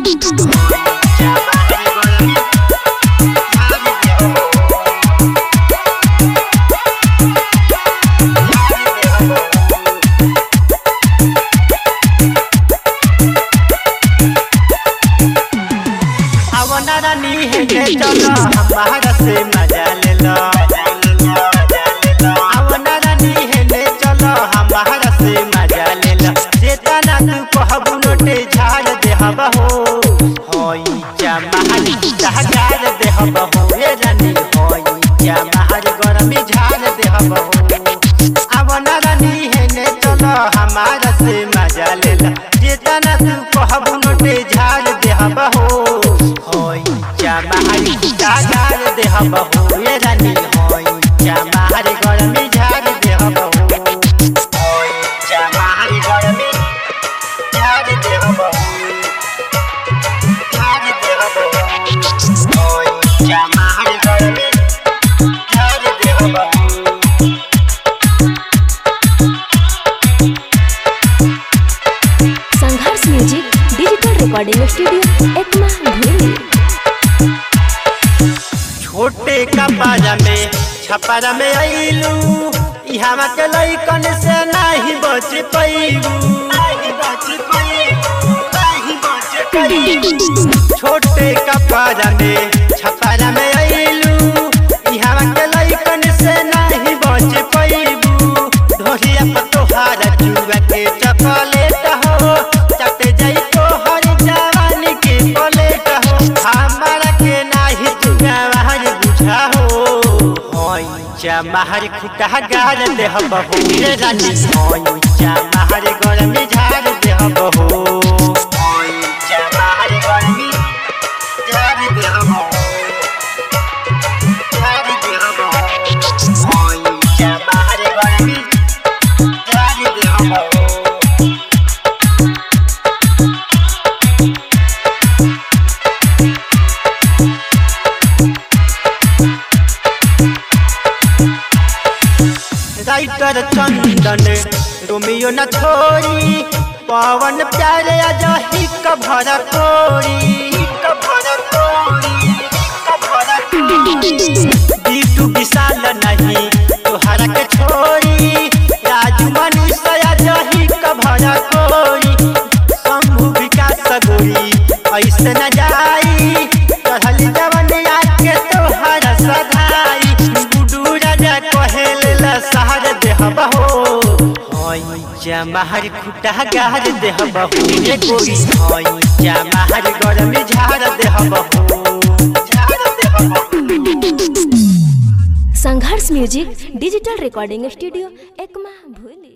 आवना रानी है के चलो हमारा से मजा ले लो आवना रानी है ले चलो हमारा से मजा ले लो जेतना तू कहबू नोटे झाड़ दे हवा हो होई जमाहर झाड़ दे हवा हो ये रानी होई जमाहर गरमी झाड़ दे हवा हो आवना रानी है ले चलो हमारा से मजा ले लो जेतना तू कहबू नोटे झाड़ दे हवा हो होई जमाहर झाड़ दे हवा हो ये रानी होई जमाहर गरमी झाड़ दे हवा हो होई जमाहर गरमी झाड़ दे हवा हो झाड़ दे हवा हो होई जमाहर गरमी झाड़ दे हवा हो Sangharsh music digital recording studio Ekma भूली छोटे कपड़ा में छपरा में आइलू इहवा के लइकन से नाही बच पैलू छोटे कपड़ा में छपरा में आइलू इहवा के लइकन से नाही बच पैलू ढोलिया पर तोहारा चुआ के चॉकलेट हो चट जाई तोहर जवानी के पलेट हो हमारा के नाही चुआ वहां बुझा हो होई जमाहर खुटा गार दे बहू रे रानी होई जमाहर गरमी झाड़ दे बहू होई जमाहर गरमी झाड़ दे बहू झाड़ दे बहू होई जमाहर गरमी झाड़ दे बहू राइटर चंदन रोमियो न छोड़ी पवन प्यारे अजही कभर कोरी बीटू विशाल नहीं तोहरा के छोड़ी राजू मनीष अजही कभर कोरी शंभु विकास गोरी ऐसे न जाई चढ़ल जवनिया के तोहरा सधाई गुडू राजा कहेल सहर देह बहो होई जमाहर खुटा गार देह बहो रे कोई होई जमाहर गरमी झाड़ देह बहो झाड़ देह बहो Sangharsh music digital recording studio Ekma भूली